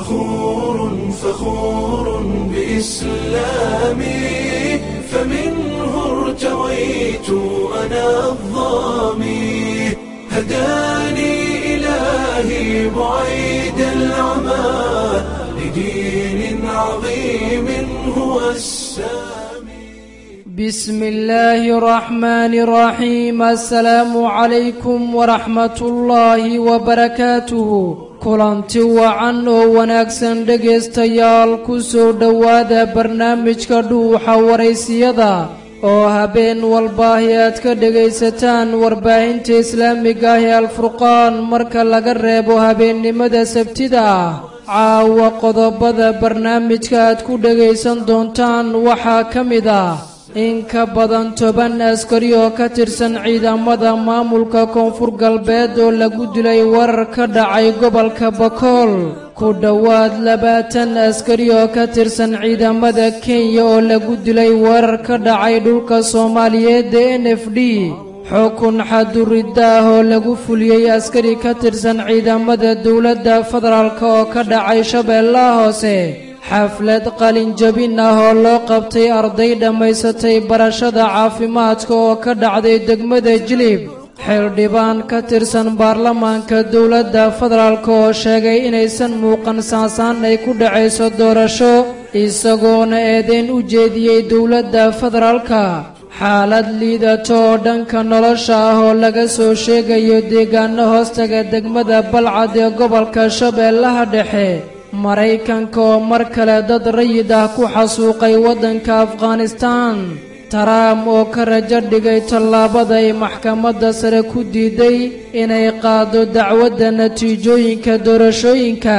فخور فخور بإسلامي فمنه ارتويت أنا الظامي هداني إلهي بعيد العمى لدين عظيم هو السامي بسم الله الرحمن الرحيم السلام عليكم ورحمة الله وبركاته kulanti wacan oo wanaagsan dhegaystayaal ku soo dhowaada barnaamijka dhuuxa waraysiyada oo habeen walbaahi aad ka dhegaysataan warbaahinta islaamiga ah ee alfurqaan marka laga reebo habeennimada sabtida ah caawa qodobada barnaamijka aad ku dhegaysan doontaan waxaa ka mid ah in ka badan toban askari oo ka tirsan ciidamada maamulka koonfur galbeed oo lagu dilay warar ka dhacay gobolka bakool ku dhowaad labaatan askari oo ka tirsan ciidamada kenya oo lagu dilay warar ka dhacay dhulka soomaaliyeed ee n f d xukun xaduridda ah oo lagu fuliyey askari ka tirsan ciidamada dowladda federaalk oo ka dhacay shabeellaha hoose xaflad qalinjabin ah oo loo qabtay arday dhammaysatay barashada caafimaadka oo ka dhacday degmada jilib xildhibaan ka tirsan baarlamaanka dowladda federaalk oo sheegay inaysan muuqan saasaan ay ku dhacayso doorasho isagoona eedeyn u jeediyey dowladda federaalka xaalad liidato oo dhanka nolosha ah oo laga soo sheegayo deegaano hoostaga degmada balcad ee gobolka shabeellaha dhexe maraykanka oo mar kale dad rayid ah ku xasuuqay waddanka afghanistaan taraam oo ka rajo dhigay tallaabada ay maxkamadda sare ku diiday inay qaado dacwadda natiijooyinka doorashooyinka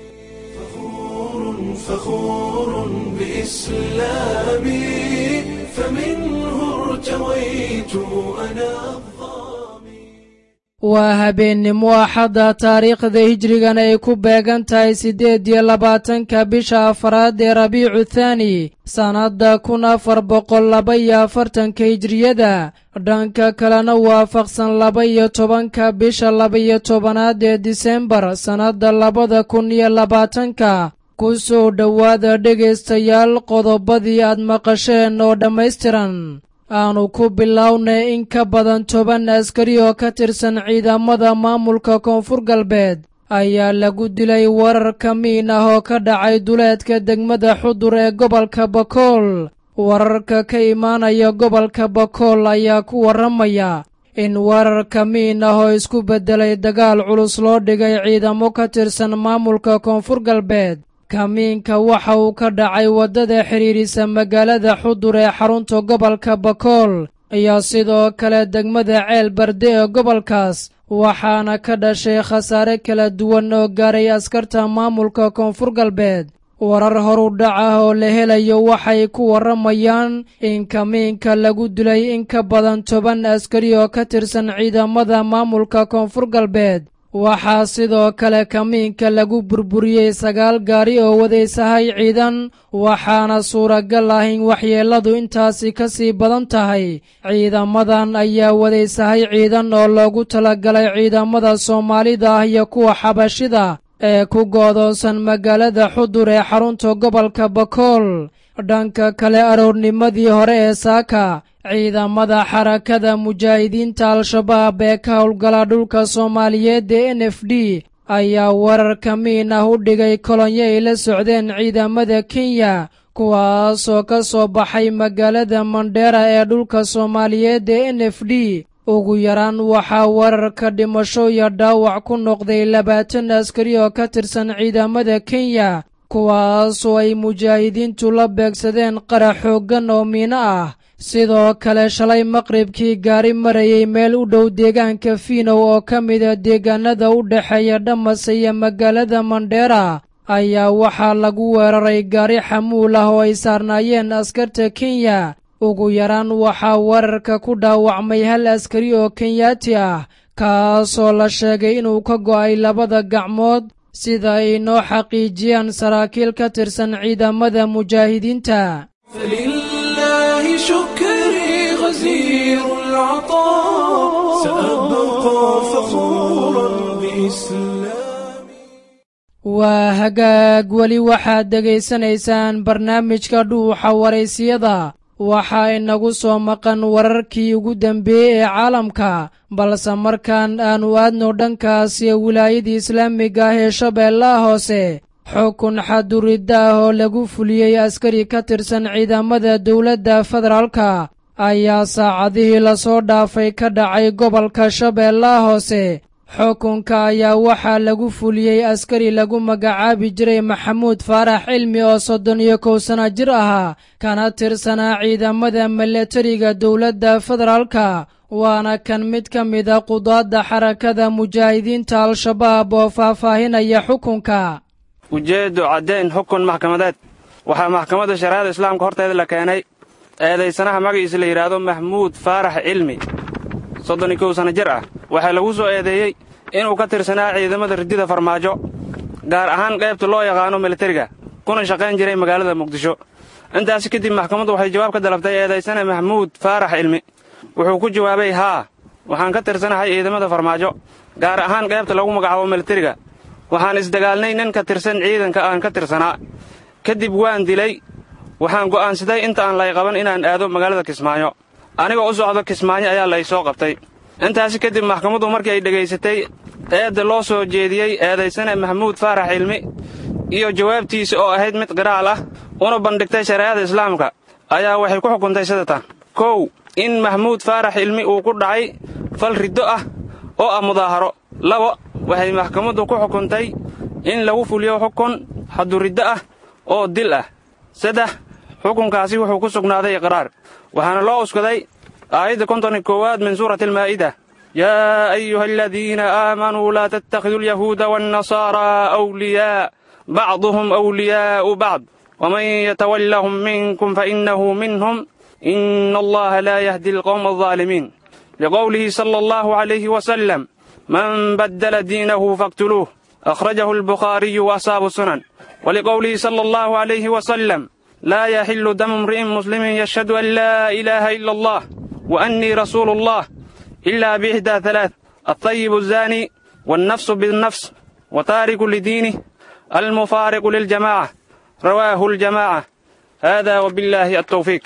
فخور بإسلامي فمنه ارتويت أنا الظامي waa habeennimo axadda taariikhda hijrigan ay ku beegan tahay siddeed iyo labaatanka bisha afaraad ee rabiicu thaani sannadda kun afar boqol laba iyo afartanka hijriyada dhanka kalena waafaqsan laba iyo tobanka bisha laba-iyo tobanaad ee disembar sannadda labada kun iyo labaatanka ku soo dhowaada dhegaystayaal qodobadii aad maqasheen oo dhammaystiran aanu ku bilownay in ka badan toban askari oo ka tirsan ciidamada maamulka koonfur galbeed ayaa lagu dilay warar ka miin ah oo ka dhacay duleedka degmada xudur ee gobolka bakool wararka ka imaanaya gobolka bakool ayaa ku warramaya in warar ka miin ah oo isku beddelay dagaal culus loo dhigay ciidamo ka tirsan maamulka koonfur galbeed kamiinka waxa uu ka dhacay waddada xidhiirisa magaalada xudur ee xarunta gobolka bakool iyo sidoo kale degmada ceel barde ee gobolkaas waxaana ka dhashay khasaare kala duwan oo gaaray askarta maamulka koonfur galbeed warar horu dhac ah oo la helayo waxay ku warramayaan in kamiinka lagu dilay in ka badan toban askari oo ka tirsan ciidamada maamulka koonfur galbeed waxaa sidoo kale kamiinka lagu burburiyey sagaal gaari oo wadaysahay ciidan waxaana suuragal ah in waxyeelladu intaasi ka sii badan tahay ciidamadan ayaa wadaysahay ciidan oo loogu talagalay ciidamada soomaalida ah iyo kuwa xabashida ee ku goodoonsan magaalada xudur ee xarunta gobolka bakool dhanka kale aroornimadii hore ee saaka ciidamada xarakada mujaahidiinta al-shabaab ee ka howlgala dhulka soomaaliyeed ee n f d ayaa warar ka miin ah u dhigay kolonyo ay la socdeen ciidamada kenya kuwaasoo ka soo baxay magaalada mandheera ee dhulka soomaaliyeed ee n f d ugu yaraan waxaa wararka dhimasho iyo dhaawac ku noqday labaatan askari oo ka tirsan ciidamada kenya kuwaasoo ay mujaahidiintu la beegsadeen qarax xooggan oo miino ah sidoo kale shalay maqribkii gaari marayay meel u dhow deegaanka fiinow oo ka mida deegaanada u dhexeeya dhamase iyo magaalada mandheera ayaa waxaa lagu weeraray gaari xamuul ah oo ay saarnaayeen askarta kenya ugu yaraan waxaa wararka ku dhaawacmay hal askari oo kenyaati ah kaasoo la sheegay inuu ka go'ay labada gacmood sida ay noo xaqiijiyaan saraakiil ka tirsan ciidamada mujaahidiinta فلله شكري غزير العطاء سأبقى فخورا بإسلامي waa hagaag weli waxaad dhegaysanaysaan barnaamijka dhuuxa waraysiyada waxaa inagu soo maqan wararkii ugu dambeeyey ee caalamka balse markaan aannu aadno dhankaasi wilaayadii islaamiga ah ee shabeellaha hoose xukun xaduridda ah oo lagu fuliyey askari ka tirsan ciidamada dowladda federaalka ayaa saacadihii lasoo dhaafay ka dhacay gobolka shabeellaha hoose xukunka ayaa waxaa lagu fuliyey askari lagu magacaabi jiray maxamuud faarax cilmi oo soddon iyo kow sana jir ahaa kana tirsanaa ciidamada milatariga dowladda federaalka waana kan mid ka mid a qudaadda xarakada mujaahidiinta al-shabaab oo faahfaahinaya xukunka ujeeddu caddayn xukun maxkamadeed waxaa maxkamadda shareecada islaamka horteeda la keenay eedaysanaha magaciisa la yidhaahdo maxmuud faarax cilmi soddon iyo kow sana jir ah waxaa lagu soo eedeeyey inuu ka tirsanaa ciidamada ridida farmaajo gaar ahaan qaybta loo yaqaano militariga kuna shaqayn jiray magaalada muqdisho intaasi kadib maxkamaddu waxay jawaab ka dalabtay eedaysane maxmuud faarax cilmi wuxuu ku jawaabay haa waxaan ka tirsanahay ciidamada farmaajo gaar ahaan qaybta lagu magacaabo militariga waxaan isdagaalnay nin ka tirsan ciidanka aan ka tirsanaa kadib waan dilay waxaan go'aansaday inta aan lay qaban inaan aado magaalada kismaayo anigoo u socdo kismaayo ayaa lay soo qabtay intaasi kadib maxkamaddu markii ay dhegaysatay eedda loo soo jeediyey eedaysane maxamuud faarax cilmi iyo jawaabtiisa oo ahayd mid qiraal ah una bandhigtay shareecada islaamka ayaa waxay ku xukuntay sidatan kow in maxamuud faarax cilmi uu ku dhacay fal riddo ah oo ah mudaaharo labo waxay maxkamaddu ku xukuntay in lagu fuliyo xukun xaduriddo ah oo dil ah saddex xukunkaasi wuxuu ku sugnaaday iqraar waxaana loo uskaday aayadda konton iyo koowaad min suurati almaa'ida yaa ayuha aladiina aamanuu laa tattakhiduu alyahuuda waannasaaraa awliyaa bacduhum awliyaa'u bacd waman yatawallahum minkum fainnahu minhum ina allaha laa yahdi alqowma aldaalimiin liqowlihi sala allahu calayhi wasalam man baddala diinahu faqtuluuh akhrajahu albukhaariyu wa asaabu sunan waliqowlihi sala allahu calayhi wasalam laa yaxillu damu imri'in muslimin yashhadu an laa ilaaha ila allah wa annii rasuulu allah ilaa biixdaa halaath altayibu azaani waalnafsu binnafs wa taariku lidiinih almufaariqu liljamaaca rawaahu aljamaaca hada wabillaahi altawfiiq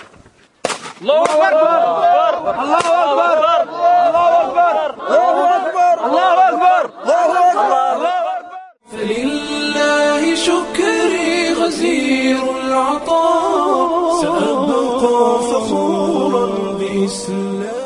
فلله شكري غزير العطاء سأبقى فخورا بإسلامي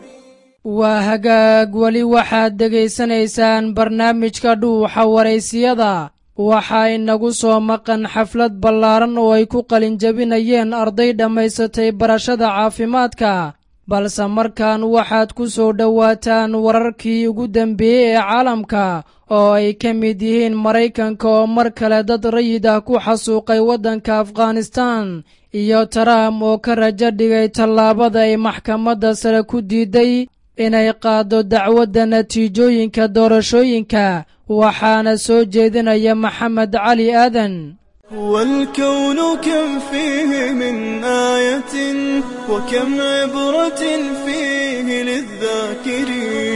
waa hagaag weli waxaad dhegaysanaysaan barnaamijka dhuuxa waraysiyada waxaa inagu soo maqan xaflad ballaaran oo ay ku qalinjabinayeen arday dhammaysatay barashada caafimaadka balse markaan waxaad ku soo dhowaataan wararkii ugu dambeeyey ee caalamka oo ay ka mid yihiin maraykanka oo mar kale dad rayid ah ku xasuuqay waddanka afghanistan iyo taraam oo ka rajo dhigay tallaabada ay maxkamadda sare ku diiday inay qaaddo dacwadda natiijooyinka doorashooyinka waxaana soo jeedinaya maxamed cali aadan والكون كم فيه من آية وكم عبرة فيه للذاكرين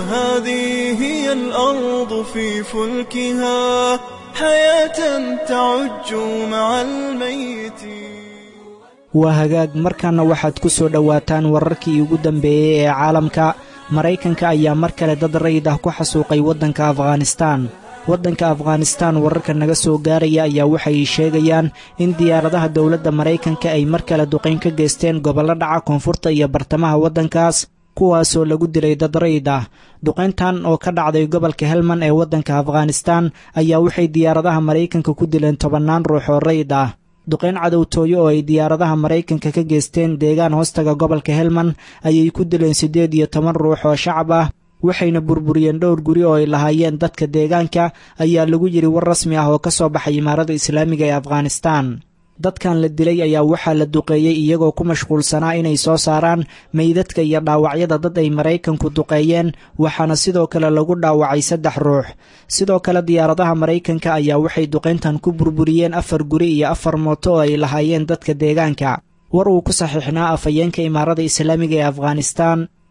فهذه هي الأرض في فلكها حياة تعج مع الميتين waa hagaag markaana waxaad ku soo dhowaataan wararkii ugu dambeeyey ee caalamka maraykanka ayaa mar kale dad rayid ah ku xasuuqay waddanka afghanistaan waddanka afghanistaan wararka naga soo gaaraya ayaa waxay sheegayaan in diyaaradaha dowladda maraykanka ay mar kale duqayn ka geysteen gobollo dhaca koonfurta iyo bartamaha waddankaas kuwaasoo lagu dilay dad rayid ah duqayntan oo ka dhacday gobolka helman ee waddanka afghanistaan ayaa waxay diyaaradaha maraykanka ku dileen tobannaan ruux oo rayid ah duqayn cadowtooyo oo ay diyaaradaha maraykanka ka geysteen deegaan hoostaga gobolka helman ayay ku dileen siddeed iyo toban ruux oo shacab ah waxayna burburiyeen dhowr guri oo ay lahaayeen dadka deegaanka ayaa lagu yidhi war rasmi ah oo ka soo baxay imaarada islaamiga ee afghanistaan dadkan la dilay ayaa waxaa la duqeeyey iyagoo ku mashquulsanaa inay soo saaraan meydadka iyo dhaawacyada dad ay maraykanku duqeeyeen waxaana sidoo kale lagu dhaawacay saddex ruux sidoo kale diyaaradaha maraykanka ayaa waxay duqayntan ku burburiyeen afar guri iyo afar mooto oo ay lahaayeen dadka deegaanka war uu ku saxiixnaa afhayeenka imaarada islaamiga ee afghanistaan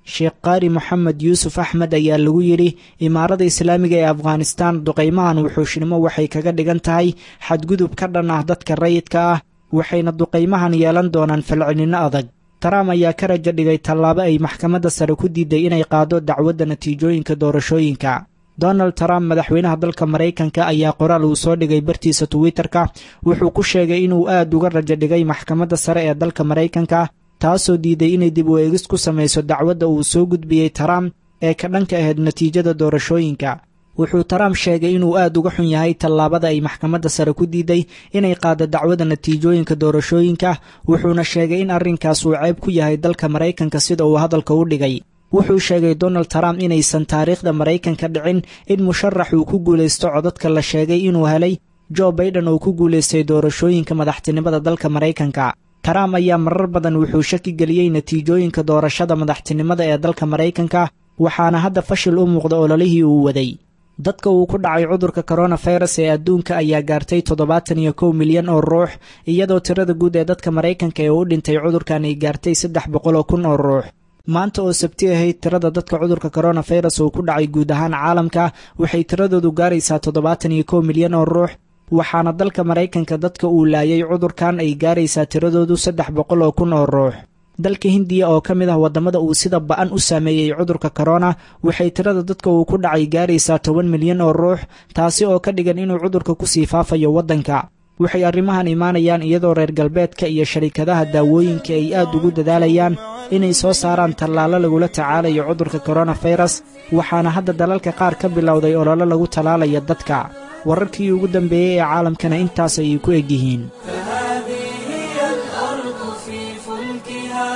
sheekh qaari moxamed yuusuf axmed ayaa lagu yidhi imaarada islaamiga ee afghanistaan duqaymahan wuxuushnimo waxay kaga dhigan tahay xadgudub ka dhan ah dadka rayidka ah waxayna duqaymahan yeelan doonaan falcelinno adag trump ayaa ka raja dhigay tallaabo ay maxkamadda sare ku diiday inay qaado dacwadda natiijooyinka doorashooyinka donald trump madaxweynaha dalka maraykanka ayaa qoraal uu soo dhigay bartiisa twitter-ka wuxuu ku sheegay inuu aad uga raja dhigay maxkamadda sare ee dalka maraykanka taasoo diiday inay dib u eegis ku samayso dacwadda uu soo gudbiyey trump ee ka dhanka ahayd natiijada doorashooyinka wuxuu trump sheegay inuu aad uga xun yahay tallaabada ay maxkamadda sare ku diiday inay qaado dacwada natiijooyinka doorashooyinka wuxuuna sheegay in arrinkaas uu ceeb ku yahay dalka maraykanka sida uu hadalka u dhigay wuxuu sheegay donald trump inaysan taariikhda maraykanka dhicin in musharax uu ku guulaysto codadka la sheegay inuu helay jo baiden oo ku guulaystay doorashooyinka madaxtinimada dalka maraykanka trump ayaa marar badan wuxuu shaki geliyey natiijooyinka doorashada madaxtinimada ee dalka maraykanka waxaana hadda fashil u muuqda ololihii uu waday dadka uu ku dhacay cudurka koronafirus ee adduunka ayaa gaartay toddobaatan iyo kow milyan oo ruux iyadoo tirada guud ee dadka maraykanka ee u dhintay cudurkan ay gaartay saddex boqol oo kun oo ruux maanta oo sabti ahayd tirada dadka cudurka koronafirus uu ku dhacay guud ahaan caalamka waxay tiradoodu gaaraysaa toddobaatan iyo kow milyan oo ruux waxaana dalka maraykanka dadka uu laayay cudurkan ay gaaraysaa tiradoodu saddex boqol oo kun oo ruux dalka hindiya oo ka mid ah waddamada uu sida ba-an u saameeyey cudurka korona waxay tirada dadka uu ku dhacay gaaraysaa toban milyan oo ruux taasi oo ka dhigan inuu cudurka kusii faafayo waddanka waxay arrimahan imaanayaan iyadoo reer galbeedka iyo sharikadaha daawooyinka ay aad ugu dadaalayaan inay soo saaraan tallaalo lagula tacaalayo cudurka koronafirus waxaana hadda dalalka qaar ka bilowday ololo lagu tallaalayo dadka wararkii ugu dambeeyey ee caalamkana intaas ayay ku egyihiin فهذه هي الأرض في فلكها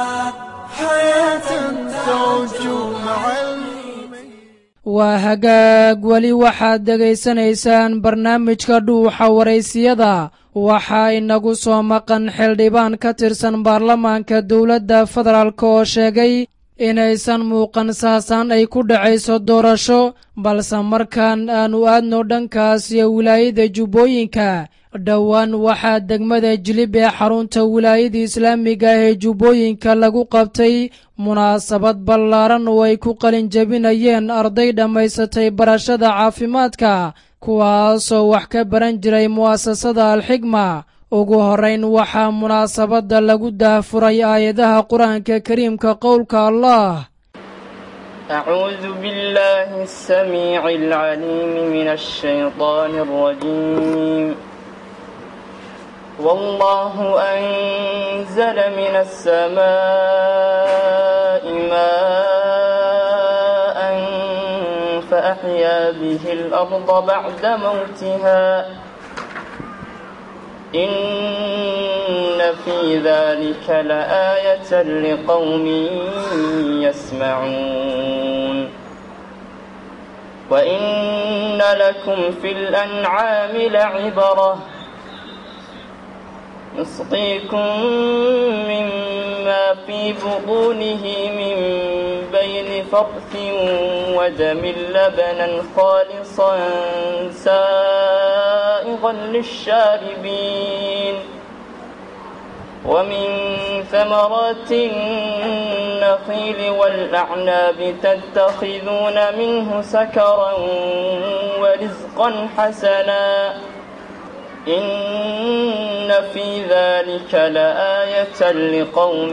حياة تعج مع الميت waa hagaag weli waxaad dhegaysanaysaan barnaamijka dhuuxa waraysiyada waxaa inagu soo maqan xildhibaan ka tirsan baarlamaanka dowladda federaalk oo sheegay inaysan muuqan saasaan ay ku dhacayso doorasho balse markaan aanu aadno dhankaas iyo wilaayada jubbooyinka dhowaan waxaa degmada jilib ee xarunta wilaayada islaamiga ah ee jubbooyinka lagu qabtay munaasabad ballaaran oo ay ku qalin jebinayeen arday dhammaysatay barashada caafimaadka kuwaasoo wax ka baran jiray mu'asasada alxigma ugu horrayn waxaa munaasabadda lagu daahfuray aayadaha qur-aanka kariimka qowlka allah أعوذ بالله السميع العليم من الشيطان الرجيم والله أنزل من السماء ماء فأحيا به الأرض بعد موتها إن في ذلك لآية لقوم يسمعون وإن لكم في الأنعام لعبرة نسقيكم مما في بطونه من بين فرث ودم لبنا خالصا سائغا للشاربين ومن ثمرات النخيل والأعناب تتخذون منه سكرا ورزقا حسنا إن في ذلك لآية لقوم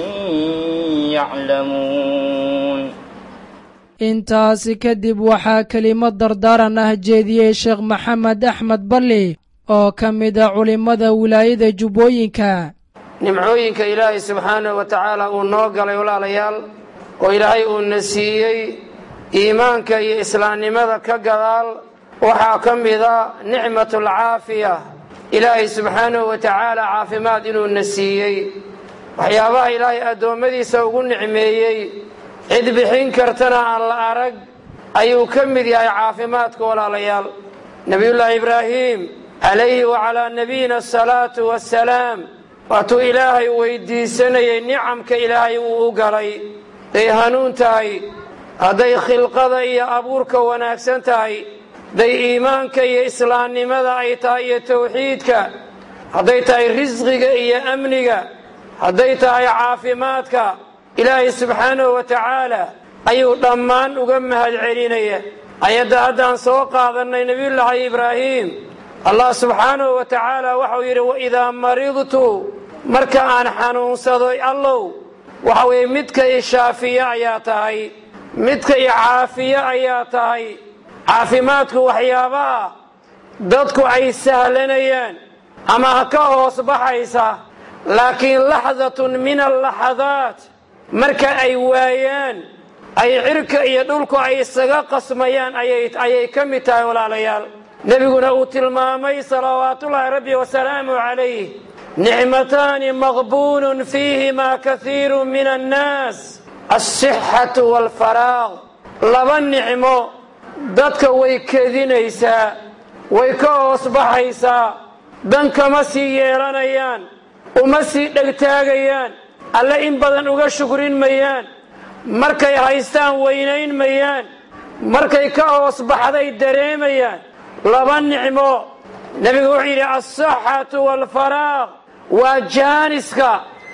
يعلمون intaasi kadib waxaa kelimad dardaaran ah jeediyey sheekh maxamed axmed balli oo ka mid a culimmada wilaayada jubbooyinka nimcooyinka ilaahay subxaanahu wa tacaala uu noo galay walaalayaal oo ilaahay uuna siiyey iimaanka iyo islaamnimada ka gadaal waxaa ka mida nicmatulcaafiya ilaahay subxaanahu wa tacaala caafimaad inuuna siiyey waxyaabaha ilaahay addoommadiisa ugu nicmeeyey cid bixin kartana aan la arag ayuu ka mid yahay caafimaadka walaalayaal nebiyullaahi ibraahiim calayhi wacalaa nabiyina asalaatu wassalaam waatuu ilaahay weydiisanayey nicamka ilaahay uu u galay day hanuun tahay hadday khilqada iyo abuurka wanaagsan tahay hadday iimaanka iyo islaamnimada ay tahay iyo tawxiidka hadday tahay risqiga iyo amniga hadday tahay caafimaadka ilaahay subxaanahu wa tacaala ayuu dhammaan uga mahad celinaya ayadda haddaan soo qaadannay nebiyullaahi ibraahiim allah subxaanahu wa tacaala waxau yidhi waidaa maridtu marka aan xanuunsado allow waxa weeye midka i shaafiye ayaa tahay midka i caafiye ayaa tahay caafimaadku waxyaabaha dadku ay sahlanayaan ama ka hoos baxaysa laakiin laxdatun min allaxadaat marka ay waayaan ay cirka iyo dhulku ay isaga qasmayaan ayay ka mid tahay walaalayaal nebiguna uu tilmaamay salawaatullaahi rabbi wasalaamu calayh nicmataani maqbuulun fiihimaa kaiiru min annaas alsixatu waalfaraaq laba nicmo dadka way kedinaysaa way ka hoos baxaysaa dan kama sii yeelanayaan uma sii dhegtaagayaan alle in badan uga shukrin mayaan markay haystaan weynayn mayaan markay ka hoos baxday dareemayaan laba nicmo nebigu wuxuu yidhi alsaxatu waalfaraaq waa jaaniska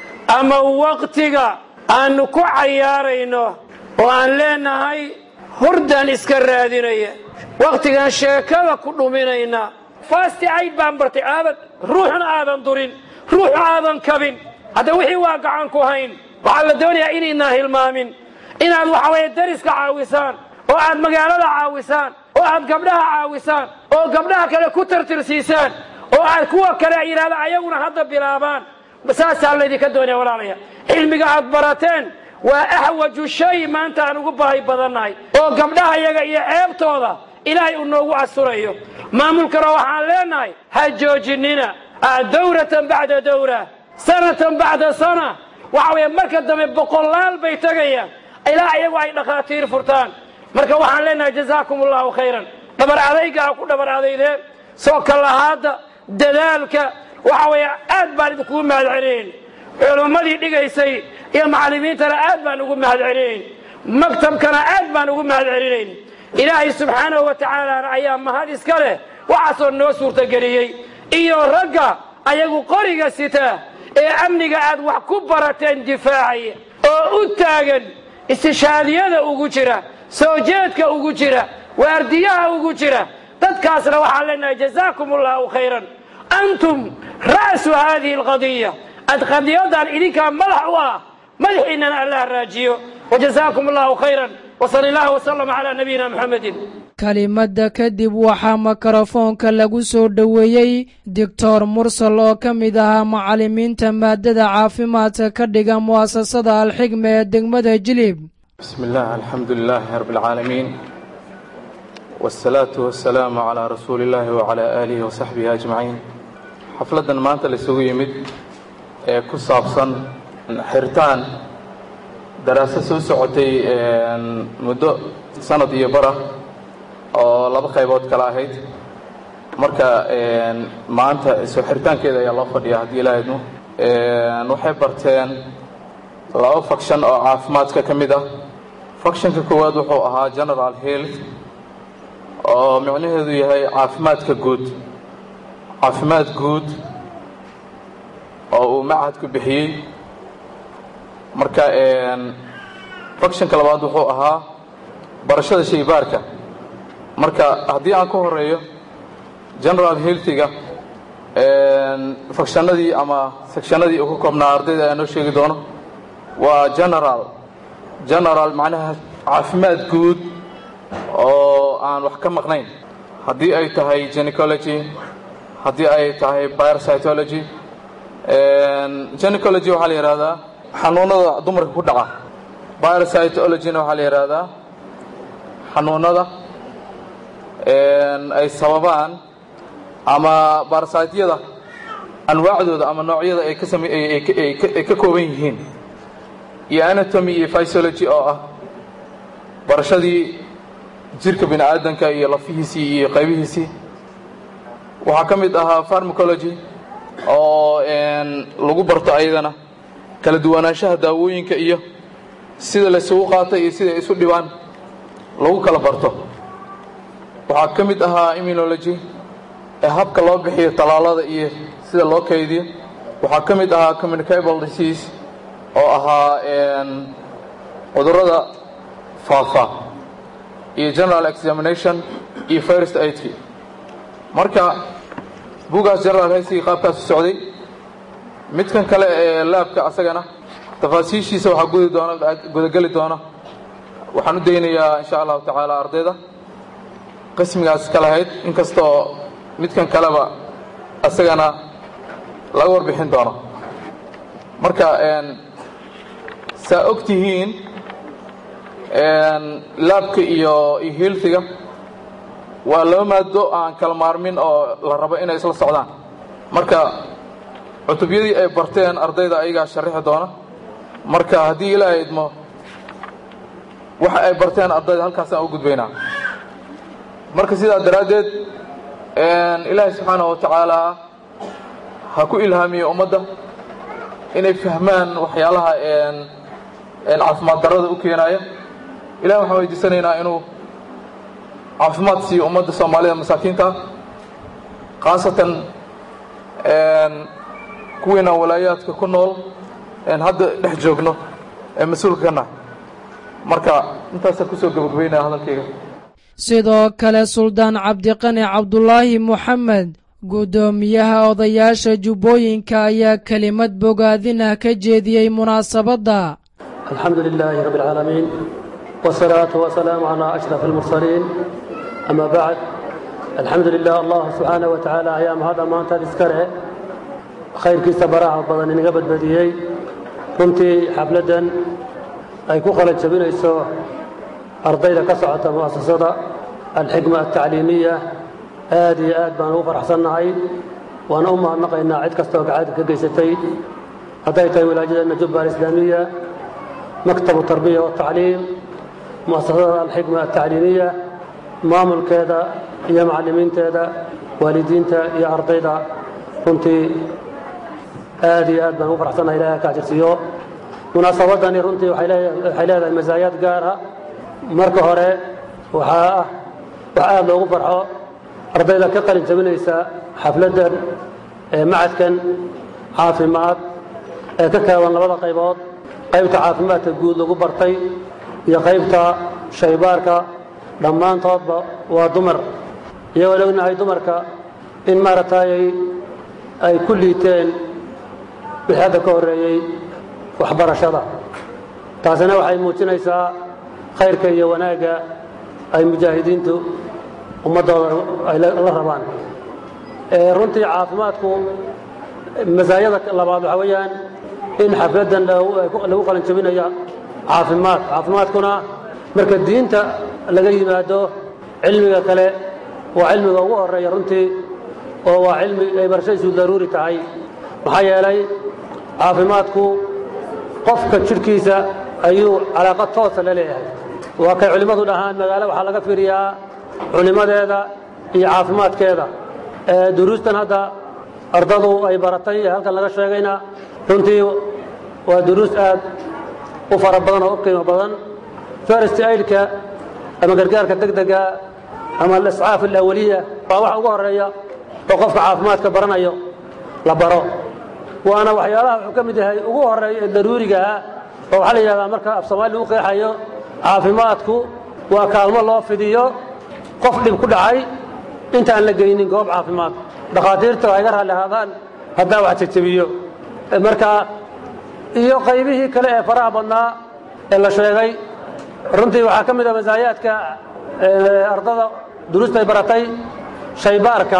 ama waqtiga aannu ku cayaarayno oo aan leenahay hurdaan iska raadinaya wakhtigaan sheekada ku dhuminayna faasti cayd baan bartay aadan ruuxna aadan durin ruuxna aadan kabin hadda wixii waa gacan ku hayn waxaa la doonayaa inaydnaan hilmaamin inaad waxa weeye dariska caawisaan oo aad magaalada caawisaan oo aad gabdhaha caawisaan oo gabdhaha kale ku tartirsiisaan oo aad kuwa kale ay yidhahdaan ayaguna hadda bilaabaan saasaa laydinka doonaya walaalaya cilmiga aad barateen waa axwaju shay maanta aan ugu baahi badannahay oo gabdhaha yaga iyo ceebtooda ilaahay uu noogu asturayo maamulkana waxaan leenahay ha joojinina dawratan bacda dawra sanatan bacda sana waxa weeye marka dambe boqolaal bay tegayaan ilaa iyagu ay dhakhaatiir furtaan marka waxaan leenahay jazaakum allahu khayran dhabar adayga ha ku dhabar adaydeen soo kalahaadda dadaalka waxa weeye aad baan idinkugu mahad celinayn culummadii dhigaysay iyo macallimiintana aad baan ugu mahad celinayn maktabkana aad baan ugu mahad celinayn ilaahay subxaanahu wa tacaalaana ayaa mahad iska leh waxaasoo noo suurtageliyey iyo ragga ayagu qoriga sitaa ee amniga aad wax ku barateen difaacaya oo u taagan istishaadiyada ugu jira soo jeedka ugu jira waardiyaha ugu jira dadkaasna waxaan leenahay jazaakum allahu khayran antum ra'su haadihi alqadiya ad qadiyadan idinkaa madax u ah madaxiinnana allah raajiyo wajazaakum allahu khayran wsal illah wslm calaa nabiyina muxamedin kelimadda kadib waxaa mikrofoonka lagu soo dhoweeyey doctor mursal oo ka mid ahaa macallimiinta maadada caafimaadka ka dhiga mu'asasada alxigma ee degmada jilib bismi illah alxamdu lilaahi rab اlcaalamiin wاsalaatu wasalaamu calaa rasuuli illaahi wacalaa aalihi wasaxbihi ajmaciin xafladdan maanta laisugu yimid ee ku saabsan xiritaan daraasad soo socotay muddo sanad iyo bara oo laba qaybood kale ahayd marka maanta soo xiritaankeeda ayaa loo fadhiya haddii ilaa idmo waxay barteen laba faction oo caafimaadka ka mid ah factionka koowaad wuxuu ahaa general health oo micnaheedu yahay caafimaadka guud caafimaad guud oo uu machadku bixiyey marka factionka labaad wuxuu ahaa barashada shaybaarka marka haddii aan ka horeeyo general healthiga factionadii ama sectionadii uu ka koobnaa ardayda ayaa noo sheegi doono waa general general macnaha caafimaad guud oo aan wax ka maqnayn haddii ay tahay gynecology haddii ay tahay biocytology gynecology waxaa la yidhahdaa xanuunada dumarka ku dhaca biocytologina waxaa la yidhaahdaa xanuunada ay sababaan ama barasytyada anwaacdooda ama noocyada ay ka same ay ka kooban yihiin iyo anatomy iyo physiology oo ah barashadii jirka bini aadanka iyo lafihiisii iyo qaybihiisii waxaa ka mid ahaa pharmacology oo lagu barto ayadana kala duwanaanshaha daawooyinka iyo sida laysugu qaatay iyo sida ay isu dhibaan lagu kala barto waxaa ka mid ahaa immunology ee habka loo bixiyo tallaalada iyo sida loo kaydiyo waxaa ka mid ahaa communicable disease oo ahaa cudurrada faafa iyo general examination iyo first aidki marka bugaas general haysigii qaabkaas u socday midkan kale ee laabka asagana tafaasiishiisa waxaa gudi doona gudageli doona waxaan u daynayaa insha allahu tacaala ardayda qismigaas ka lahayd inkastoo midkan kaleba asagana laga warbixin doono marka saa og tihiin laabka iyo iyo healthiga waa laba maado aan kala maarmin oo la rabo inay isla socdaan marka cutubyadii ay barteen ardayda ayagaa sharixi doona marka haddii ilaahay idmo waxa ay barteen ardayda halkaasaan u gudbaynaa marka sidaa daraaddeed ilaahay subxaanahu wa tacaala ha ku ilhaamiyo ummadda inay fahmaan waxyaalaha caafimaad darrada u keenaaya ilahi waxaan weydiisanaynaa inuu caafimaad siiyo ummadda soomaalida masaakiinta khaasatan kuwiina walaayaadka ku nool hadda dhex joogno ee mas-uulka ka nahay marka intaasaan kusoo gabagabaynaya hadalkayga sidoo kale suldaan cabdiqani cabdulaahi moxamed guddoomiyaha odayaasha jubbooyinka ayaa kelimad bogaadinah ka jeediyey munaasabadda الحمد لله رب العالمين والصلاة والسلام على أشرف المرسلين أما بعد الحمد لله الله سبحانه وتعالى أيام هذا ما أنت تذكره خير كيس براعة بدن نقبل بديهي كنت حفلة أي كوخلة جبين إسو أرضينا كسعة مؤسسة الحكمة التعليمية هذه آد بان أوفر حسن عيد وأنا أمها نقينا عيد كستوك عيد كقيستي هدايتي ولاجة النجبة الإسلامية مكتب التربية والتعليم مؤسسة الحكمة التعليمية مامل كذا يا معلمين كذا والدين يا أرضيدا كنت آدي آد بان أوفر حسن إليها كاجرسيو مناسبة runtii waxay leedahay masaayaad gaar ah marka hore waxaa ah wax aada loogu farxo ardayda ka qalin jabinaysa xafladdan ee macadkan caafimaad ee ka kooban labada qaybood qaybta caafimaadka guud lagu bartay iyo qaybta shaybaarka dhammaantoodba waa dumar iyagoo ognahay dumarka in maaragtay ay ku liiteen wixii hadda ka horreeyey waxbarashada taasina waxay muujinaysaa khayrka iyo wanaagga ay mujaahidiintu ummaddooda ay la rabaan runtii caafimaadku masaayada labaad waxaa weeyaan in xafladdan lagu qalin jabinayo caafimaad caafimaadkuna marka diinta laga yimaado cilmiga kale waa cilmiga ugu horeeya runtii oo waa cilmi ay barashadiisu daruuri tahay maxaa yeelay caafimaadku qofka jidhkiisa ayuu calaaqa toosa la leeyahay waa kay culimmadu dhahaan magaalo waxaa laga fiiriyaa culimmadeeda iyo caafimaadkeeda duruustan hadda ardadu ay baratay ee halkan laga sheegayna runtii waa duruus aad u fara badan oo u qiimo badan first aidka ama gargaarka degdega ama aliscaaf alawaliya waa waxa ugu horeeya oo qofka caafimaadka baranayo la baro waana waxyaalaha wuxuu ka mid yahay ugu horeeya ee daruuriga ah oo waxaa la yidhahdaa marka af soomaali lagu qeexayo caafimaadku waa kaalmo loo fidiyo qof dhib ku dhacay intaan la geynin goob caafimaad dhakhaatiirta waa iga raalli ahaadaan haddaa wax jejebiyo marka iyo qaybihii kale ee faraha badnaa ee la sheegay runtii waxaa ka mid a masaayaadka ardada duruustay baratay shaybaarka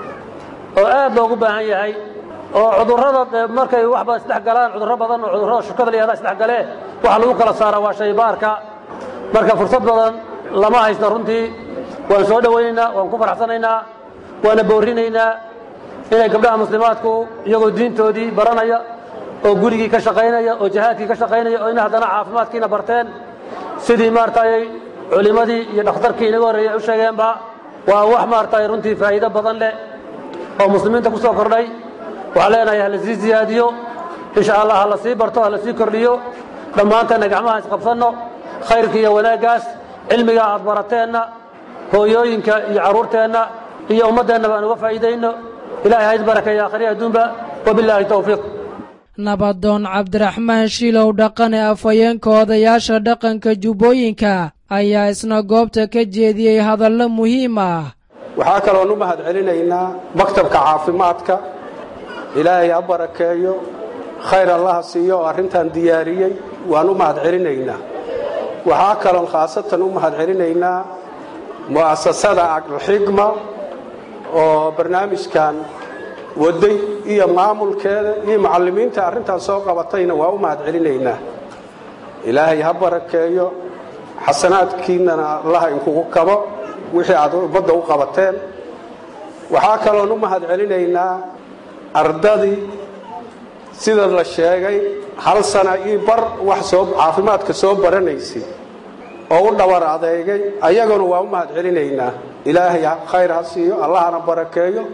oo aad loogu baahan yahay oo cudurrada markay waxba isdhex galaan cudurro badan oo cudurrada shukada la yahda isdhex galee waxa lagu kala saara waa shaybaarka marka fursad badan lama haysto runtii waan soo dhowaynaynaa waan ku faraxsanaynaa waana boorinaynaa inay gabdhaha muslimaadku iyagoo diintoodii baranaya oo gurigii ka shaqaynaya oo jihaadkii ka shaqaynaya oo ina haddana caafimaadkiina barteen sidii maaragtay culimmadii iyo dhakhtarkii inaga horreeyay u sheegeenba waa wax maaragtay runtii faa'iido badan leh oo muslimiinta ku soo kordhay waxaan leenahay ha la sii siyaadiyo insha allah ha la sii barto ha la sii kordhiyo dhammaanteenna gacmaha isqabsanno khayrka iyo wanaaggaas cilmiga aad barateenna hooyooyinka iyo carruurteenna iyo ummaddeenna baan uga faa'iidayno ilahay ha isbarakeeya akhriya adduunba wabilaahi towfiiq nabadoon cabdiraxmaan shiilow dhaqane afhayeenka odayaasha dhaqanka jubbooyinka ayaa isna goobta ka jeediyey hadallo muhiim ah waxaa kaloon u mahad celinaynaa maktabka caafimaadka ilaahay ha barakeeyo khayr allaha siiyo oo arrintan diyaariyey waan u mahad celinaynaa waxaa kaloon khaasatan u mahad celinaynaa mu'asasada alxigma oo barnaamijkan waday iyo maamulkeeda iyo macallimiinta arrintan soo qabatayna waa u mahad celinaynaa ilaahay ha barakeeyo xasanaadkiinnana allaha inkugu kabo wixii aad ummadda u qabateen waxaa kaloon u mahad celinaynaa ardadii sida la sheegay hal sana io bar wax soo caafimaadka soo baranaysay oo u dhabar adeegay ayaguna waa u mahad celinaynaa ilaahay khayr ha siiyo allahana barakeeyo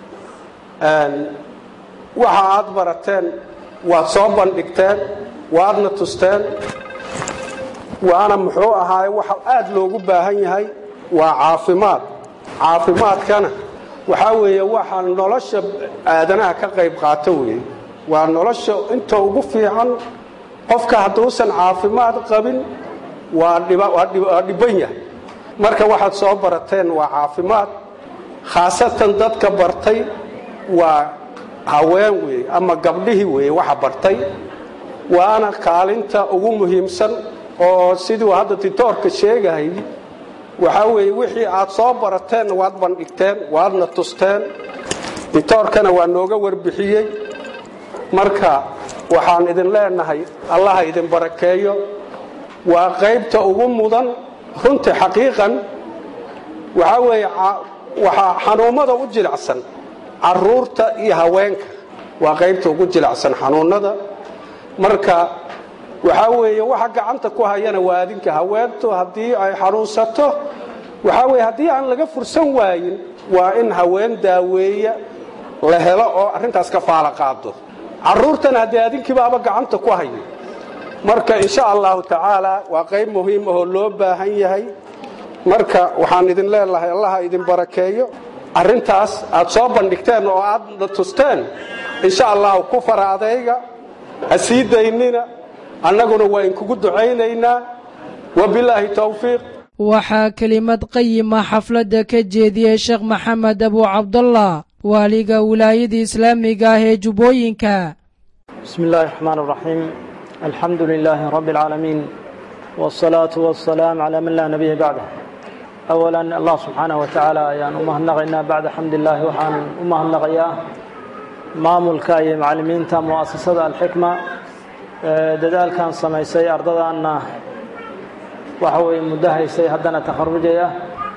waxa aad barateen waad soo bandhigteen waadna tusteen waana muxuu ahaaye waxa aad loogu baahan yahay waa caafimaad caafimaadkana waxaa weeye waxa nolosha aadanaha ka qayb qaato weeye waa nolosha inta ugu fiican qofka hadduusan caafimaad qabin waa dhibban yahay marka waxaad soo barateen waa caafimaad khaasatan dadka bartay waa haween weeye ama gabdhihii weeye waxa bartay waana kaalinta ugu muhiimsan oo siduu hadda titoorka sheegahayy waxaa weeye wixii aad soo barateenna waad bandhigteen waadna tusteen titoorkana waa nooga warbixiyey marka waxaan idin leenahay allaha idin barakeeyo waa qaybta ugu mudan runtii xaqiiqan waxaa weeye waxaa xanuummada u jilicsan caruurta iyo haweenka waa qaybta ugu jilicsan xanuunnada marka waxaa weeye waxa gacanta ku hayana waa adinka haweentu haddii ay xanuunsato waxaa weeye haddii aan laga fursan waayin waa in haween daaweeya la helo oo arrintaas ka faala qaado carruurtana haddii adinkiibaaba gacanta ku hayo marka insha allahu tacaala waa qayb muhiim ahoo loo baahan yahay marka waxaan idin leelahay allaha idin barakeeyo arrintaas aad soo bandhigteen oo aadna tusteen insha allahu ku fara adayga ha sii daynina annaguna waa inkugu ducaynaynaa wabilaahi towfiiq waxaa kelimad qayima xafladda ka jeediyey sheekh maxamed abu cabdallah waaliga wilaayada islaamiga ah ee jubbooyinka بسم الله الرحمن الرحيم الحمد لله رب العالمين والصلاة والسلام على من لا نبي بعده أولا الله سبحانه وتعالى ayaan u mahadnaqaynaa bacda xamd illaahi waxaan u mahadnaqayaa maamulka iyo macalimiinta mu'asasada alxikma dadaalkan samaysay ardadaanna waxa weye muddo haysay haddana takharujaya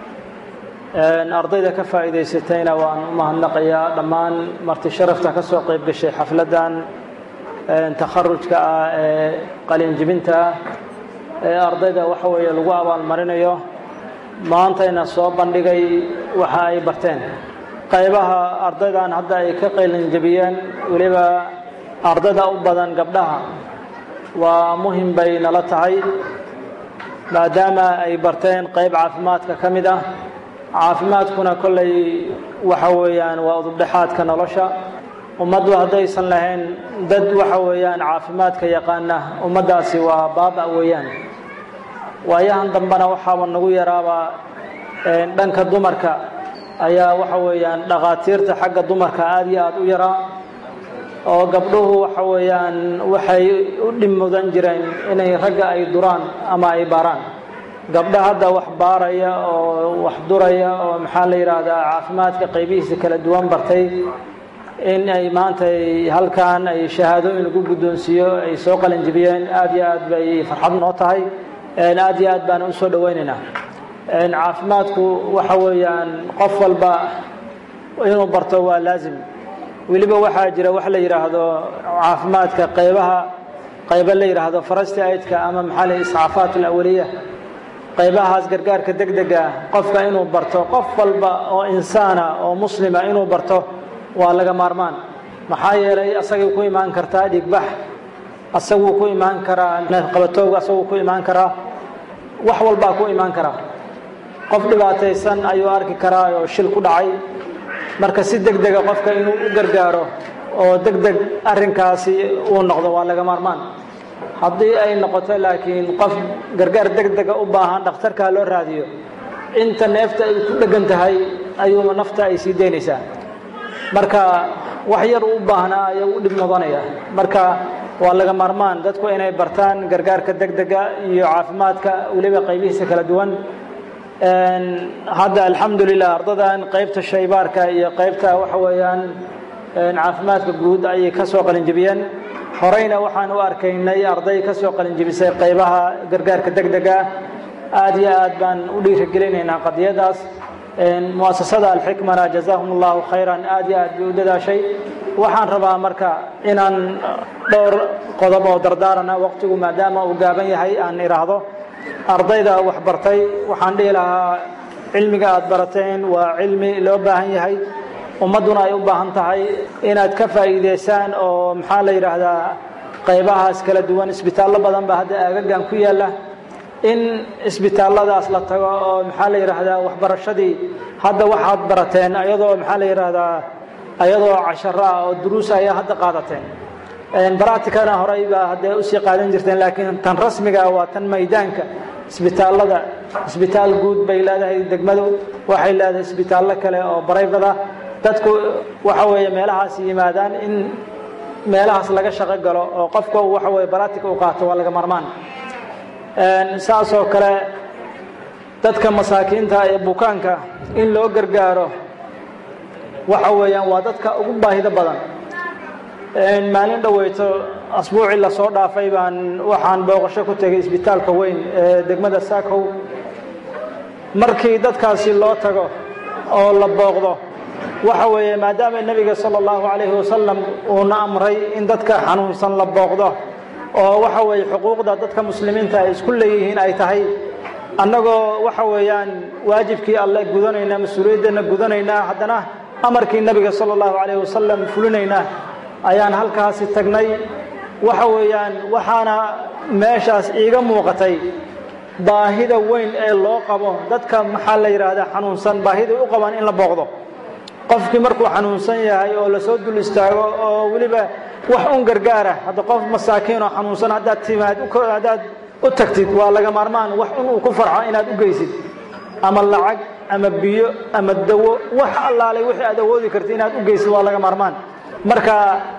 ardayda ka faa'iidaysatayna waan u mahadnaqayaa dhammaan marti sharafta ka soo qayb gashay xafladdan takharujka ah ee qalinjibinta ah ee ardayda waxa weeye lagu abaalmarinayo maantayna soo bandhigay waxa ay barteen qaybaha ardaydan hadda ay ka qalinjabiyeen weliba ardayda u badan gabdhaha waa muhim bay nala tahay maadaama ay barteen qayb caafimaadka ka mid ah caafimaadkuna kolley waxa weeyaan waa udubdhexaadka nolosha ummaddu haddaysan lahayn dad waxa weeyaan caafimaadka yaqaana ummaddaasi waa baaba weeyaan waayahan dambena waxaaba nagu yaraabaa dhanka dumarka ayaa waxa weeyaan dhakhaatiirta xagga dumarka aad iyo aad u yaraa oo gabdhuhu waxa weeyaan waxay u dhib mudan jireen inay ragga ay duraan ama ay baaraan gabdha hadda wax baaraya oo wax duraya oo maxaa la yidhaahdaa caafimaadka qaybihiisa kala duwan bartay in ay maanta halkan ay shahaadooyin lagu guddoonsiiyo ay soo qalinjibiyeen aad iyo aad bay farxad noo tahay aad iyo aad baan u soo dhowaynaynaa caafimaadku waxa weeyaan qof walba inuu barto waa laazim weliba waxaa jira wax la yidhaahdo caafimaadka qaybaha qaybo la yidhaahdo farasti aydka ama maxaa la iscaafaat alawaliya qaybahaas gargaarka degdega qofka inuu barto qof walba oo insaana oo muslima inuu barto waa laga maarmaan maxaa yeelay asagay ku imaan kartaa dhigbax asaguu ku imaan karaa neefqabatooga asaguu ku imaan karaa wax walbaa ku imaan karaa qof dhibaataysan ayuu arki karaa oo shil ku dhacay marka si deg dega qofka inuu u gargaaro oo deg deg arrinkaasi uu noqdo waa laga maarmaan haddii ay noqoto laakiin qof gargaar deg dega u baahan dhakhtarkaa loo raadiyo inta neefta ay ku dheggan tahay ayuuma nafta ay sii daynaysaa marka wax yar u baahnaa ayuu u dhib noqonaya marka waa laga maarmaan dadku inay bartaan gargaarka deg dega iyo caafimaadka weliba qaybihiisa kala duwan hadda alxamdulilah ardadan qaybta shaybaarka iyo qaybta waxa weeyaan caafimaadka guud ayay ka soo qalinjibiyeen horeyna waxaan u arkaynay arday ka soo qalinjibisay qaybaha gargaarka deg dega aad iyo aad baan u dhiirigelinaynaa qadiyadaas muasasada alxikmana jazaahum allahu khayran aad iyo aad bay u dadaashay waxaan rabaa marka inaan dhowr qodob oo dardaarana waqtigu maadaama uu gaaban yahay aan idhaahdo ardayda wax bartay waxaan dhihi lahaa cilmiga aad barateen waa cilmi loo baahan yahay ummadduna ay u baahan tahay inaad ka faa'iidaysaan oo maxaa la yidhaahdaa qaybahaas kala duwan isbitaallo badan baa hadda aagagan ku yaalla in isbitaalladaas la tago oo maxaa la yidhaahdaa waxbarashadii hadda waxaad barateen ayadoo maxaa la yidhaahdaa ayadoo casharo ah oo duruus ayaa hadda qaadateen baractikana horey baa haddee usii qaadan jirteen laakiin tan rasmiga waa tan maydaanka isbitaallada isbitaal guud bay leedahay degmadu waxay leedahay isbitaallo kale oo barayfada dadku waxa weeye meelahaas yimaadaan in meelahaas laga shaqo galo oo qofka waxa weye baractica u qaato waa laga marmaan saasoo kale dadka masaakiinta ee bukaanka in loo gargaaro waxa weeyaan waa dadka ugu baahida badan maalin dhoweyto asbuucii lasoo dhaafay baan waxaan booqasho ku tegay isbitaalka weyn ee degmada saakow markii dadkaasi loo tago oo la booqdo waxa weeye maadaama nebiga sala allahu calayhi wasalam uuna amray in dadka xanuunsan la booqdo oo waxa weeye xuquuqda dadka muslimiinta ay isku leeyihiin ay tahay annagoo waxa weeyaan waajibkii alle gudanaynaa mas-uuliyaddeena gudanaynaa haddana amarkii nebiga sala allahu calayhi wasalam fulinaynaa ayaan halkaasi tagnay waxa weeyaan waxaana meeshaas iiga muuqatay baahida weyn ee loo qabo dadka maxaa la yidhaahdaa xanuunsan baahiday u qabaan in la booqdo qofkii markuu xanuunsan yahay oo lasoo dul istaago oo weliba wax un gargaara hadda qof masaakiin oo xanuunsan haddaad timaad haddaad u tagtid waa laga maarmaan wax un uu ku farxo inaad u geysid ama lacag ama biyo ama dawo wax allaalay wixii aad awoodi kartid inaad u geysid waa laga maarmaan marka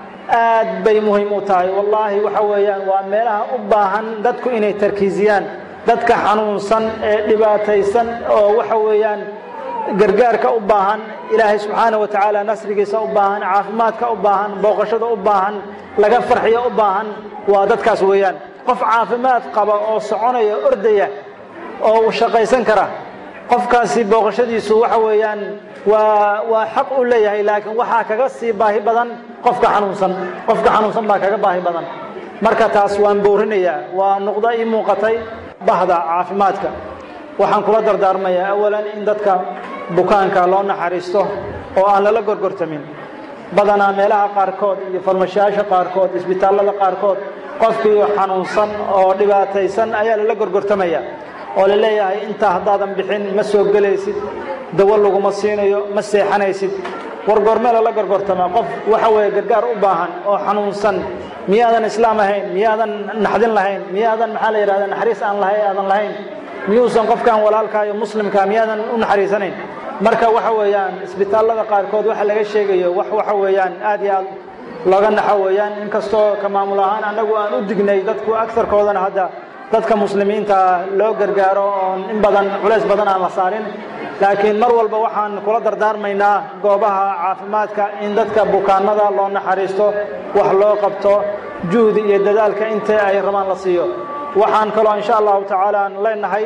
aad bay muhiim u tahay wallaahi waxa weeyaan waa meelaha u baahan dadku inay tarkiisiyaan dadka xanuunsan ee dhibaataysan oo waxa weeyaan gargaarka u baahan ilaahay subxaana wa tacaala nasrigiisa u baahan caafimaadka u baahan booqashada u baahan laga farxiyo u baahan waa dadkaas weeyaan qof caafimaad qaba oo soconaya ordaya oo uu shaqaysan kara qofkaasi booqashadiisu waxa weeyaan waa waa xaq u leeyahay laakiin waxaa kaga sii baahi badan qofka xanuunsan qofka xanuunsan baa kaga baahi badan marka taas waan boorinayaa waa nuqdo ii muuqatay bahda caafimaadka waxaan kula dardaarmayaa awalan in dadka bukaanka loo naxariisto oo aan lala gorgortamin badanaa meelaha qaarkood iyo farmashayaasha qaarkood isbitaallada qaarkood qofkii xanuunsan oo dhibaataysan ayaa lala gorgortamaya oo la leeyahay intaa haddaadan bixin ma soo gelaysid dawo laguma siinayo ma seexanaysid wargoormee lala gorgortamaa qof waxa weeye gargaar u baahan oo xanuunsan miyaadan islaam ahayn miyaadan naxdin lahayn miyaadan maxaa la yidhahda naxariis aan lahayn aadan lahayn miyuusan qofkan walaalkaa iyo muslimkaa miyaadan u naxariisanayn marka waxa weeyaan isbitaallada qaarkood waxa laga sheegayo wax waxa weeyaan aad iyo aad looga naxo weeyaan inkastoo ka maamul ahaan annagu aan u dignay dadku agarkoodana hadda dadka muslimiinta loo gargaaro oon in badan culays badan aan la saarin laakiin mar walba waxaan kula dardaarmaynaa goobaha caafimaadka in dadka bukaanada loo naxariisto wax loo qabto juhdi iyo dadaalka inta ay rabaan la siiyo waxaan kaloo insha allahu tacaala aan leenahay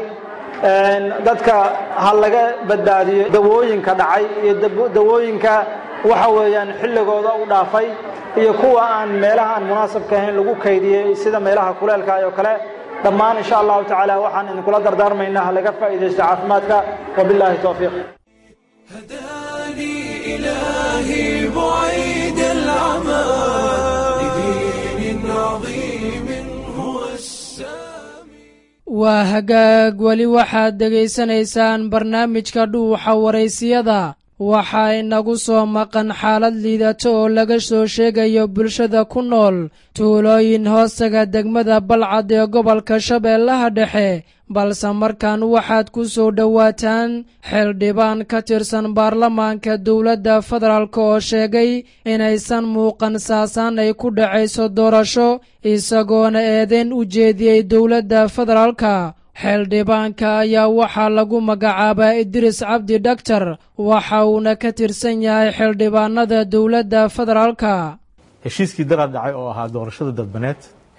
dadka ha laga badbaadiyo dawooyinka dhacay iyo dawooyinka waxa weeyaan xilligooda u dhaafay iyo kuwa aan meelaha aan munaasabka ahayn lagu kaydiyey sida meelaha kuleelka oo kale dhammaan insha allahu tacaala waxaan idinkula dardaarmaynaa ha laga faa'iidaysto caafimaadka wabilaahi towfiiq إلهي بعيد العمى لدين عظيم هو waa hagaag weli waxaad dhegaysanaysaan barnaamijka dhuuxa waraysiyada waxaa inagu soo maqan xaalad liidato oo laga soo sheegayo bulshada ku nool tuulooyin hoostaga degmada balcad ee gobolka shabeellaha dhexe balse markan waxaad ku soo dhowaataan xildhibaan ka tirsan baarlamaanka dowladda federaalk oo sheegay inaysan muuqan saasaan ay ku dhacayso doorasho isagoona eedeyn u jeediyey dowladda federaalka xildhibaanka ayaa waxaa lagu magacaabaa idriis cabdi dhaktar waxa uuna ka tirsan yahay xildhibaanada dowladda federaalka heshiiskii daraad dhacay oo ahaa doorashada dadbaneed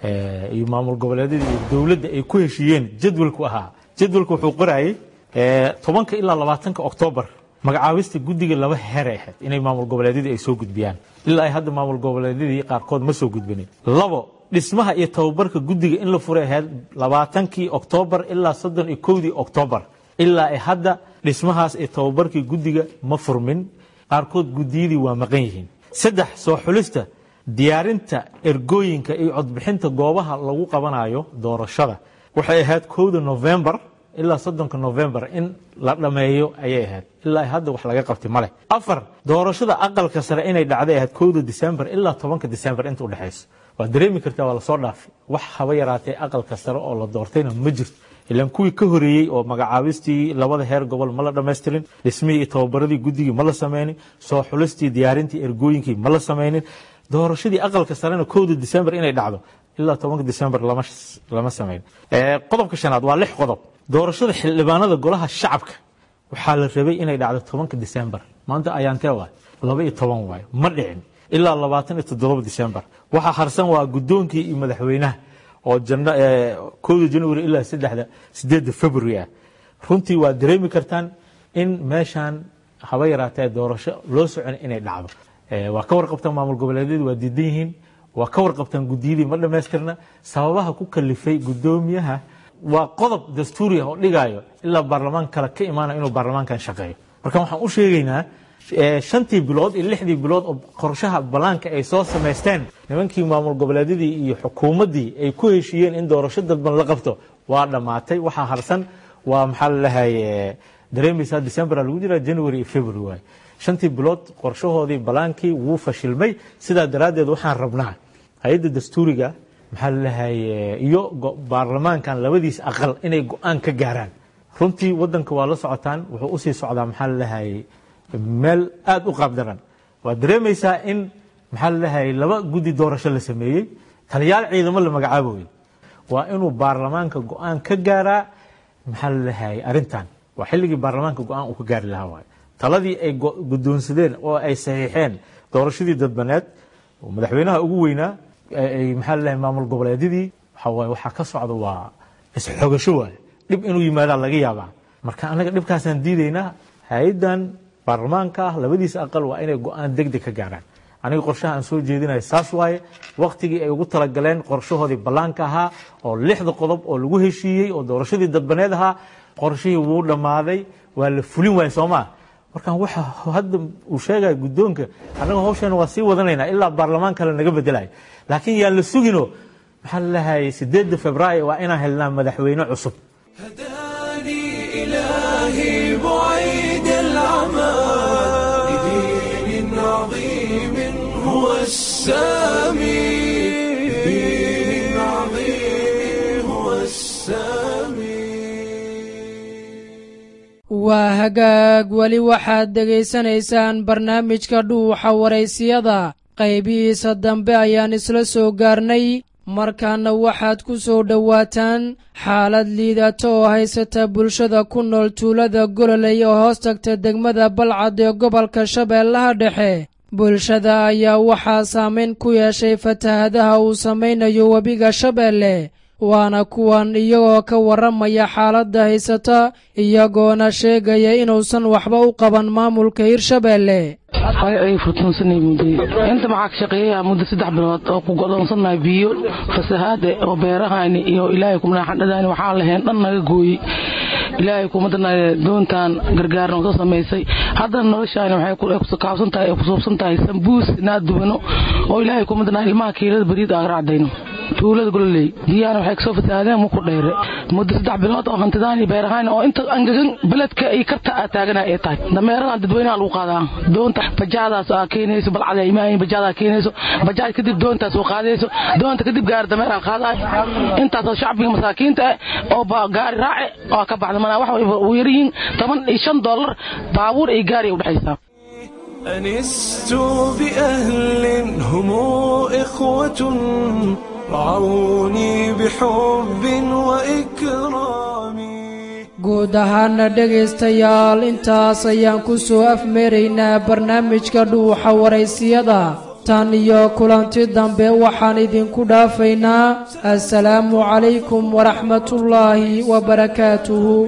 iyo maamul goboleedyada iyo dowladda ay ku heshiiyeen jadwalku ahaa jadwalku wuxuu qorayay tobanka ilaa labaatanka oktoobar magacaabista guddiga laba heer ay ahayd inay maamul goboleedyadii ay soo gudbiyaan ilaa ay hadda maamul goboleedyadii qaarkood ma soo gudbinin labo dhismaha iyo tababarka guddiga in la furay ahayd labaatankii oktoobar ilaa soddon iyo kowdii oktoobar ilaa ay hadda dhismahaas iyo tababarkii guddiga ma furmin qaarkood guddiyadii waa maqan yihiin saddex soo xulista diyaarinta ergooyinka iyo codbixinta goobaha lagu qabanayo doorashada waxay ahayd kowda novembar ilaa soddonka novembar in la dhammeeyo ayay ahayd ilaa ay hadda wax laga qabtay male afar doorashada aqalka sare inay dhacday ahayd kowda disembar ilaa tobanka disembar inta udhexayso waa dareemi kartaa waa lasoo dhaafay wax haba yaraatee aqalka sare oo la doortayna ma jirto ilaan kuwii ka horeeyey oo magacaabistii labada heer gobol ma la dhammaystirin dhismihii iyo tababaradii guddigii ma la sameynin soo xulistii diyaarintii ergooyinkii ma la sameynin doorashadii aqalka sarena kowda disembar inay dhacdo ilaa tobanka disembar lama sameyn qodobka shanaad waa lix qodob doorashada xildhibaanada golaha shacabka waxaa la rabay inay dhacdo tobanka disembar maanta ayaantee waay laba iyo toban waay ma dhicin ilaa labaatan iyo toddoba disembar waxaa harsan waa guddoonkii iyo madaxweynaha oo kowda january ilaa saddexda sideedda february ah runtii waa dareemi kartaan in meeshaan haba yaraatee doorasho loo socon inay dhacdo waa ka warqabtaan maamul goboleedyadu waa diidan yihiin waa ka warqabtaan guddiyadii ma dhammaystirna sababaha ku kalifay guddoomiyaha waa qodob dastuuri ah oo dhigaayo ilaa baarlamaan kale ka imaanayo inuu baarlamaankan shaqeeyo marka waxaan u sheegaynaa shantii bilood iyo lixdii bilood oo qorshaha balaanka ay soo samaysteen nimankii maamul goboleedyadii iyo xukuumaddii ay ku heshiiyeen in doorasho dadban la qabto waa dhammaatay waxaa harsan waa maxaa lalahaye dareemaysaa december lagu jiraa january iyo february waay shantii bilood qorshahoodii balaankii wuu fashilmay sidaa daraaddeed waxaan rabnaa hay-adda dastuuriga maxaa lalahaye iyo baarlamaankan labadiis aqal inay go-aan ka gaaraan runtii wadanka waa la socotaan wuxuu usii socdaa maxaa lalahaye meel aada u qaabdaran waad dareemaysaa in maxaa lalahaye laba guddi doorasho la sameeyey taliyaal ciidamo la magacaaboy waa inuu baarlamaanka go-aan ka gaaraa maxaa lalahaye arrintan waa xilligii baarlamaanka go-aan uu ka gaari lahaa waay taladii ay guddoonsadeen oo ay saxiixeen doorashadii dadbaneed oo madaxweynaha ugu weynaa ay maxaa lalahay maamul goboleedyadii waxa waaye waxaa ka socda waa isxogasho waay dhib inuu yimaadaa laga yaabaa marka annaga dhibkaasaan diidaynaa hay-addan baarlamaanka ah labadiisa aqal waa inay go-aan deg deg ka gaaraan aniga qorshaha aan soo jeedinayo saas waaye waktigii ay ugu talagaleen qorshahoodii ballaanka ahaa oo lixda qodob oo lagu heshiiyey oo doorashadii dadbaneed ahaa qorshihii wuu dhammaaday waa la fulin waaya soo maa markaan waxa hadda uu sheegaya guddoonka annaga hawsheena waa sii wadanaynaa ilaa baarlamaan kale naga bedelayo laakiin yaan la sugino maxaa lalahay sideedda februaayo waa inaan helnaa madaxweyne cusub إلهي بعيد العمى لدين عظيم هو السامي لدين عظيم هو السامي waa hagaag weli waxaad dhegaysanaysaan barnaamijka dhuuxa waraysiyada qaybihiisa dambe ayaan isla soo gaarnay markaana waxaad ku soo dhowaataan xaalad liidato oo haysata bulshada ku nool tuulada gololey oo hoos tagta degmada balcad ee gobolka shabeellaha dhexe bulshada ayaa waxaa saamayn ku yeeshay fatahadaha uu samaynayo webiga shabeelle waana kuwan iyagoo ka warramaya xaaladda haysata iyagoona sheegaya inuusan waxba u qaban maamulka hirshabeelle ay furtuunsanay mudday inta maxaa ka shaqeeyaa muddo saddex bilood oo ku godoonsannahay biyo fasahaade oo beerahayni iyo ilaahay kumnaaxandhadaani waxaan lahayn dhan naga gooyey ilaahay kumadana doontaan gargaarna soo samaysay haddana noloshaani waxay kukaabsan tahay ee kusuubsan tahay sambuus inaad dubano oo ilaahay kumadana ilmaha kiilada bariid aan racdayno tuulada gololey biyaana waxay kasoo fasaadeen muku dheere muddo saddex bilood oo hantidaan iyo beerahaan oo inta angagan beledka iyo karta aa taagana ay tahay dameeradan dadweynaha lagu qaadaa doonta bajaadaas aa keenayso balcada imaayin bajaadaa keenayso bajaaj kadib doontaas oo qaadayso doonta kadib gaari dameeraha qaadaay intaasoo shacbiga masaakiinta ah oo gaari raace oo ka baxda manaa wax u yaryihiin toban iyo shan dollar baabuur iyo gaari udhexaysaa أنست بأهل هم إخوة رعوني بحب وإكرام guud ahaana dhegaystayaal intaas ayaan ku soo afmeeraynaa barnaamijka dhuuxa waraysiyada tan iyo kulanti dambe waxaan idinku dhaafaynaa assalaamu calaykum waraxmatullaahi wabarakaatuhu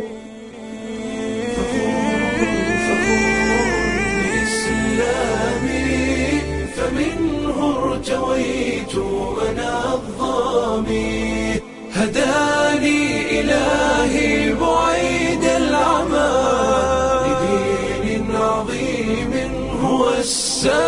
إسلامي فمنه ارتويت أنا الظامي هداني إلهي بعيد العمى لدين عظيم هو السامي